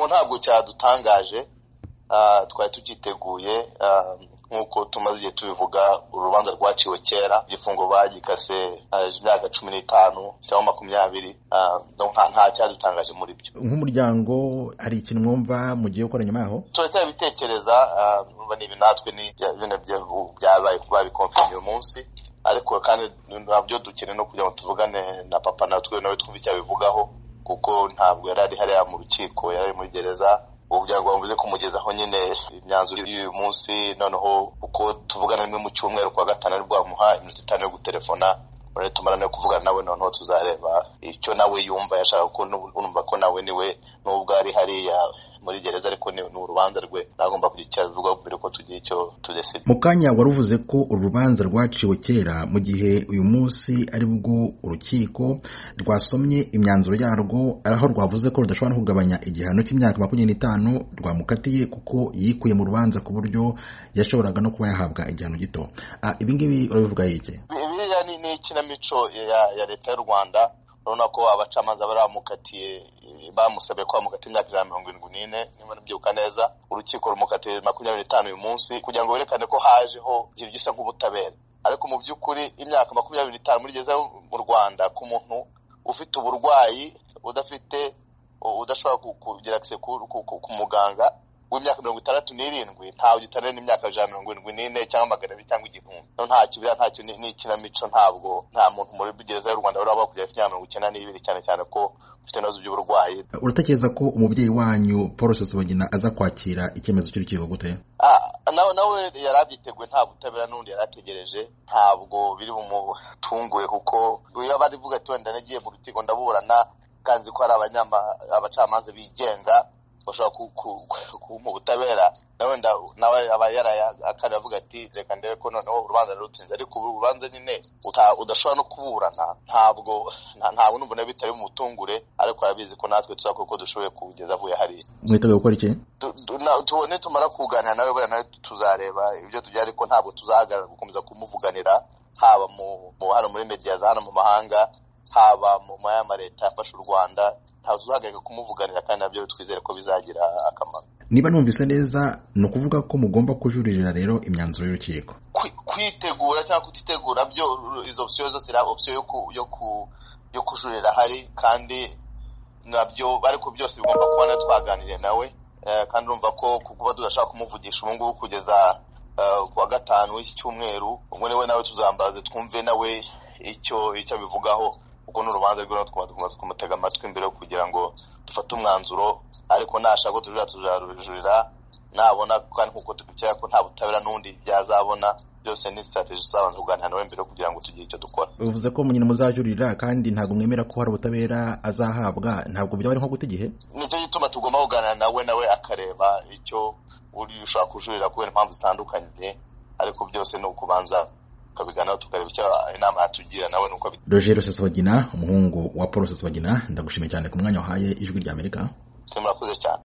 ntabwo cyadutangaje twari tucyiteguye nk'uko tumaze igihe tubivuga urubanza rwaciwe kera igifungo bagikase imyaka cumi n'itanu cyangwa makumyabiri nta cyadutangaje muri byo nk'umuryango hari ikintu mwumva mugiye gukora nyuma yaho turacyabitekereza ni ibi natwe byabaye babikomfirima uyu munsi ariko kandi ntabyo dukeneye no kugira ngo tuvugane na papa natwe nawe twumve icyo abivugaho kuko ntabwo yari ari hariya mu rukiko yari ari muri gereza umuryango wavuze kumugezaho nyine imyanzuro y'uyu munsi noneho uko tuvugana rimwe mu cyumweru kwa gatanu ari bwamuha iminota itanu yo gutelefona urabona tumara no kuvugana nawe noneho tuzareba icyo nawe yumva yashaka ko numva ko nawe niwe nubwo ari hariya muri gereza ariko ni urubanza rwe nagomba kugira icyo abivugaho mbere ko tugira icyo tudesida mu kanya wari uvuze ko urubanza rwaciwe kera mu gihe uyu munsi ari bwo urukiko rwasomye imyanzuro yarwo aho rwavuze ko rudashobora kugabanya igihano cy'imyaka makumyabiri n'itanu rwamukatiye kuko yikuye mu rubanza ku buryo yashoboraga no kuba yahabwa igihano gito ibingibi urabivuga yige biriya ni ikinamico ya leta y'u rwanda urabona ko abacamanza baramukatiye bamusabye ko bamukatiye imyaka ijana na mirongo irindwi n'ine niba nabyibuka neza urukiko rumukatiye makumyabiri n'itanu uyu munsi kugira ngo berekane ko hajeho ikintu gisa nk'ubutabera ariko mu by'ukuri imyaka makumyabiri n'itanu muri gereza mu rwanda ku muntu ufite uburwayi udafite udashobora kugira akise ku muganga w'imyaka mirongo itandatu n'irindwi ntawe gitanira n'imyaka ijana mirongo irindwi n'ine cyangwa magana abiri cyangwa igihumbi no nta kibira ntacyo ni ikinamico ntabwo nta muntu muri gereza y'u rwanda uraba kugera ku mirongo icyenda n'ibiri cyane cyane ko ufite ibibazo by'uburwayi uratekereza ko umubyeyi wanyu paul rusesabagina aza kwakira icyemezo cy'urukiko gute nawe nawe yari abyiteguye nta butabera n'undi yari ategereje ntabwo biri bumutungure kuko iyo bari vuga ati wenda nagiye mu rukiko ndaburana kanzi ko hari abacamanza bigenga bashobora kumuha ubutabera nawe nawe aba yaraye avuga ati reka ndebe ko noneho urubanza rurutsinze ariko ubu urubanza nyine udashobora no kuburana ntabwo ntabwo n'umuntu bitari mutungure ariko arabizi ko natwe tuzakora uko dushoboye kugeza avuye hariya mwiteguye gukora iki tubone tumara kuganira nawe buriya nawe tuzareba ibyo tugira ariko ntabwo tuzahagarara gukomeza kumuvuganira haba mu hano muri mediya za hano mu mahanga haba mu ma leta yafashe u rwanda ntazuhagarika kumuvuganira kandi nabyo twizere ko bizagira akamaro niba numvise neza ni ukuvuga ko mugomba kujuririra rero imyanzuro y'urukiko kwitegura cyangwa kutitegura byo izo opsiyo zose ari opsiyo yo kujurira ahari kandi nabyo ariko byose bigomba kuba natwe twaganiriye nawe kandi urumva ko kuba tudashaka kumuvugisha ubu ngubu kugeza kuwa gatanu w'iki cyumweru ubwo niwe nawe tuzambaze twumve nawe icyo icyo abivugaho kuko ni urubanza rw'iwe tukaba kumutega amatwi imbere kugira ngo dufate umwanzuro ariko nashaka ko tujurira tuzarujurira nabona kandi nk'uko tubikeka ko nta butabera n'undi byazabona byose ni sitarategi tuzabanza kuganira nawe mbere kugira ngo tugire icyo dukora bivuze ko nyine muzajurira kandi ntabwo mwemera ko hari ubutabera azahabwa ntabwo byaba ari nko guta igihe nicyo gituma tugomba kuganira nawe nawe akareba icyo uri ushaka kujurira kubera impamvu zitandukanye ariko byose ni ukubanza tukabiganiraho tukareba icyo inama yatugira nawe nuko roger rusesabagina umuhungu wa paul rusesabagina ndagushimiye cyane ku mwanya wahaye ijwi ry'amerika murakoze cyane